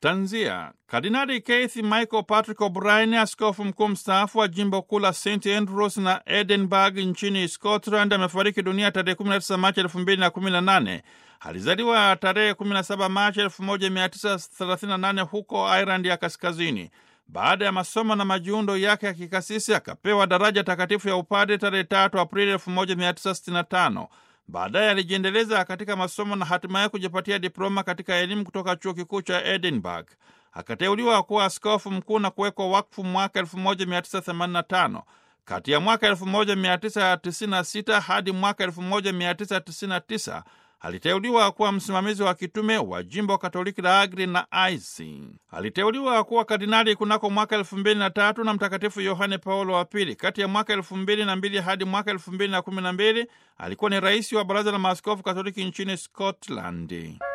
Tanzia. Kardinali Keith Michael Patrick O'Brien, askofu mkuu mstaafu wa jimbo kuu la St Andrews na Edinburgh nchini Scotland, amefariki dunia tarehe 19 Machi 2018. Alizaliwa tarehe 17 Machi 1938 huko Ireland ya Kaskazini. Baada ya masomo na majiundo yake ya kikasisi akapewa daraja takatifu ya upadre tarehe 3 Aprili 1965. Baadaye alijiendeleza katika masomo na hatimaye kujipatia diploma katika elimu kutoka chuo kikuu cha Edinburgh. Akateuliwa kuwa askofu mkuu na kuwekwa wakfu mwaka 1985. Kati ya mwaka 1996 hadi mwaka 1999 aliteuliwa kuwa msimamizi wa kitume wa jimbo Katoliki la Agri na Aisi. Aliteuliwa kuwa kardinali kunako mwaka elfu mbili na tatu na Mtakatifu Yohane Paulo wa Pili. Kati ya mwaka elfu mbili na mbili hadi mwaka elfu mbili na kumi na mbili alikuwa ni rais wa Baraza la Maaskofu Katoliki nchini Scotland.